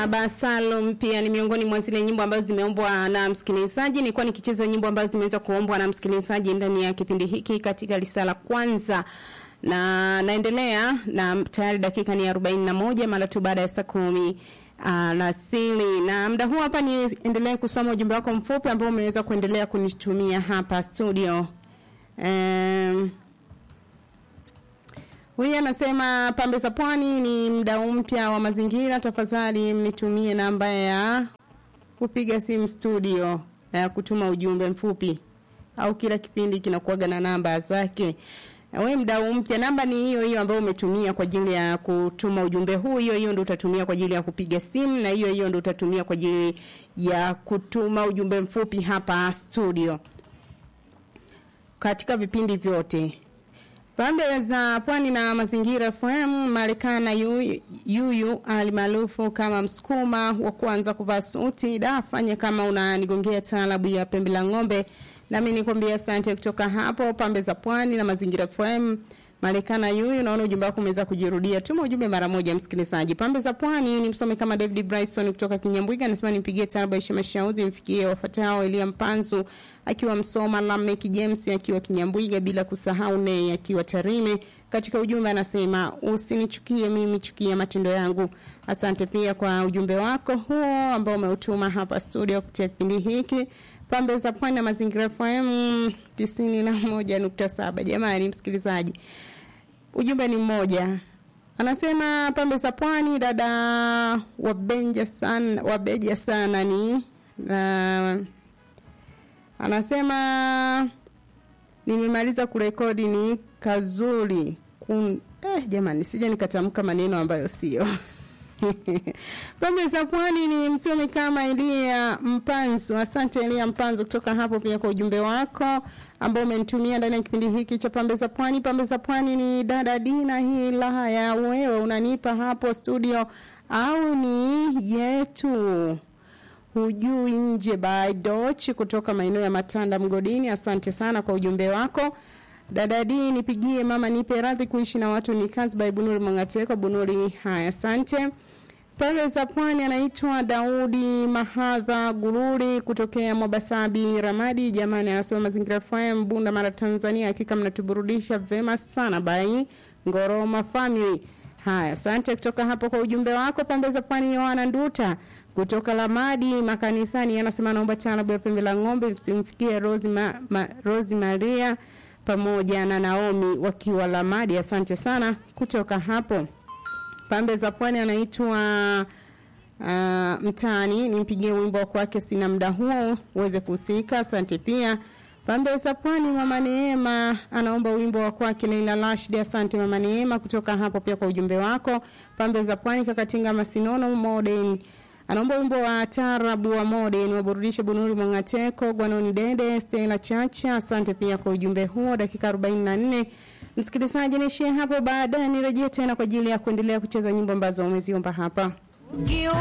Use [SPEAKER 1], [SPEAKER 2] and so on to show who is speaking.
[SPEAKER 1] Baba Salum pia ni miongoni mwa zile nyimbo ambazo zimeombwa na msikilizaji. Nilikuwa nikicheza nyimbo ambazo zimeweza kuombwa na msikilizaji ndani ya kipindi hiki katika risala kwanza na naendelea na tayari dakika ni 41 mara tu baada ya saa kumi alasiri na muda huu hapa niendelee kusoma ujumbe wako mfupi ambao umeweza kuendelea kunitumia hapa studio um, Huyu anasema pambe za pwani ni mdau mpya wa mazingira, tafadhali mnitumie namba ya kupiga simu studio ya kutuma ujumbe mfupi, au kila kipindi kinakuwaga na namba zake. We mdau mpya, namba ni hiyo hiyo ambayo umetumia kwa ajili ya kutuma ujumbe huu, hiyo hiyo ndio utatumia kwa ajili ya kupiga simu, na hiyo hiyo ndio utatumia kwa ajili ya kutuma ujumbe mfupi hapa studio katika vipindi vyote. Pambe za pwani na mazingira FM Marekana yuyu, yuyu alimaarufu kama msukuma wa kwanza kuvaa suti da fanya kama unanigongea taalabu ya pembe la ng'ombe nami nikwambia asante kutoka hapo pambe za pwani na mazingira FM Marekana yuyu naona ujumbe wako umeweza kujirudia tuma ujumbe mara moja msikilizaji pambe za pwani ni msome kama David Bryson kutoka Kinyambwiga anasema nipigie taalabu ya mashauzi mfikie wafuatao Elia Mpanzu akiwa Msoma, Lamek James akiwa Kinyambwiga, bila kusahau Nei akiwa Tarime. Katika ujumbe anasema usinichukie mimi, chukia matendo yangu. Asante pia kwa ujumbe wako huo ambao umeutuma hapa studio kupitia kipindi hiki pambe za pwani na mazingira FM tisini na moja nukta saba. Jamani msikilizaji, ujumbe ni mmoja anasema pambe za pwani dada wabenja sana, wabeja sana ni na anasema nimemaliza kurekodi ni kazuri kun eh, jamani sija nikatamka maneno ambayo sio pembe za pwani ni msomi kama Elia Mpanzu. Asante Elia Mpanzu kutoka hapo pia kwa ujumbe wako ambao umenitumia ndani ya kipindi hiki cha pembe za pwani. Pembe za pwani ni dada Dina, hii laha ya wewe unanipa hapo studio au ni yetu? hujui nje by Doch kutoka maeneo ya Matanda Mgodini. Asante sana kwa ujumbe wako. Dadadi nipigie mama nipe radhi kuishi na watu ni kazi by Bunuri Mangateko Bunuri. Haya, asante. Pale za pwani anaitwa Daudi Mahadha Gururi kutokea Mobasabi Ramadi. Jamani, anasema mazingira FM Bunda Mara Tanzania, hakika mnatuburudisha vema sana by Ngoroma Family. Haya, asante kutoka hapo kwa ujumbe wako. Pembe za pwani Yohana Nduta kutoka Lamadi makanisani anasema naomba taalabu ya pembe la ng'ombe msimfikie Rose, ma, ma, Rose Maria pamoja na Naomi wakiwa Lamadi. Asante sana kutoka hapo. Pambe za pwani anaitwa uh, mtaani nimpigie wimbo wa kwake sina muda huo uweze kuhusika. Asante pia. Pambe za pwani mama Neema anaomba wimbo wa kwake Leila Rashid. Asante mama Neema kutoka hapo pia kwa ujumbe wako. Pambe za pwani kakatinga masinono modern anaomba wimbo wa tarabu wa modern waburudishe Bunuri Mwangateko, Gwanoni Dede, Stella Chacha. Asante pia kwa ujumbe huo. Dakika 44 msikilizaji, niishie hapo, baadaye nirejee tena kwa ajili ya kuendelea kucheza nyimbo ambazo umeziomba hapa.